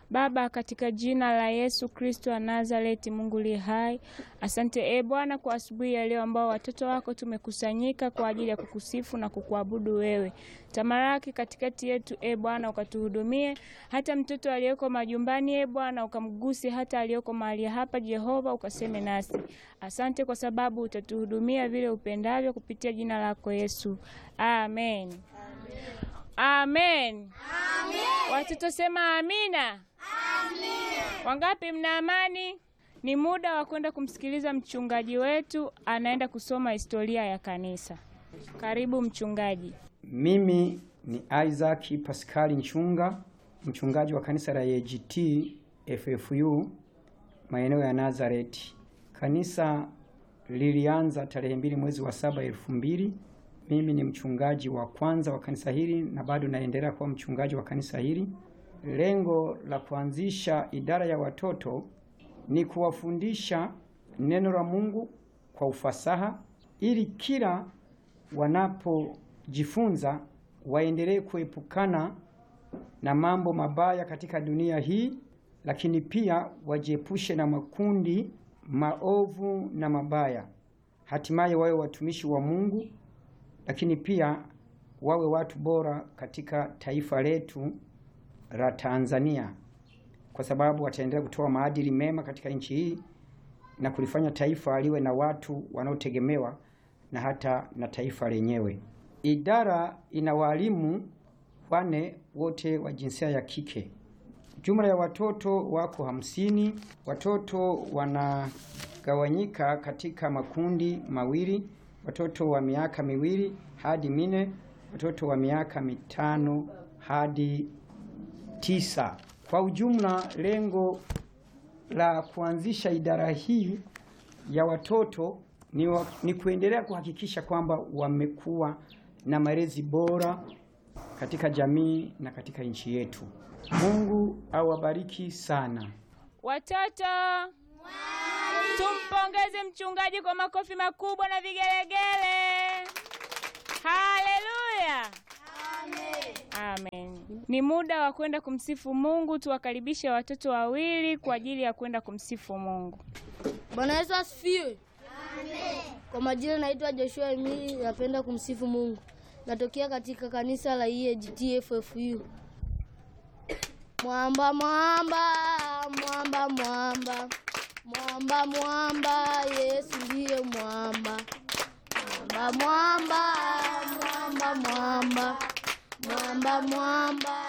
Baba, katika jina la Yesu Kristo wa Nazareti, Mungu li hai, asante e Bwana kwa asubuhi ya leo ambao watoto wako tumekusanyika kwa ajili ya kukusifu na kukuabudu wewe. Tamaraki katikati yetu e Bwana, ukatuhudumie hata mtoto aliyeko majumbani e Bwana, ukamguse hata aliyeko mahali hapa Jehova, ukaseme nasi. Asante kwa sababu utatuhudumia vile upendavyo kupitia jina lako Yesu, amen. Amen. Watoto sema amina. Wangapi mna amani? Ni muda wa kwenda kumsikiliza mchungaji wetu, anaenda kusoma historia ya kanisa. Karibu mchungaji. Mimi ni Isaac Pascal Nchunga, mchungaji wa kanisa la AGT FFU maeneo ya Nazareti. Kanisa lilianza tarehe mbili mwezi wa saba elfu mbili. Mimi ni mchungaji wa kwanza wa kanisa hili na bado naendelea kuwa mchungaji wa kanisa hili. Lengo la kuanzisha idara ya watoto ni kuwafundisha neno la Mungu kwa ufasaha ili kila wanapojifunza waendelee kuepukana na mambo mabaya katika dunia hii, lakini pia wajiepushe na makundi maovu na mabaya, hatimaye wawe watumishi wa Mungu, lakini pia wawe watu bora katika taifa letu la Tanzania, kwa sababu wataendelea kutoa maadili mema katika nchi hii na kulifanya taifa liwe na watu wanaotegemewa na hata na taifa lenyewe. Idara ina walimu wane wote wa jinsia ya kike. Jumla ya watoto wako hamsini. Watoto wanagawanyika katika makundi mawili, watoto wa miaka miwili hadi mine, watoto wa miaka mitano hadi tisa. Kwa ujumla, lengo la kuanzisha idara hii ya watoto ni, wa, ni kuendelea kuhakikisha kwamba wamekuwa na malezi bora katika jamii na katika nchi yetu. Mungu awabariki sana. Watoto, tumpongeze mchungaji kwa makofi makubwa na vigelegele. Haleluya! Amen. Ni muda wa kwenda kumsifu Mungu. Tuwakaribishe watoto wawili kwa ajili ya kwenda kumsifu Mungu. Bwana Yesu asifiwe. Kwa majina naitwa Joshua Emili, napenda kumsifu Mungu. Natokea katika kanisa la EAGT FFU. Mwamba mwamba mwamba mwamba mwamba mwamba, Yesu ndiye mwamba. Mwamba mwamba mwamba mwamba mwamba mwamba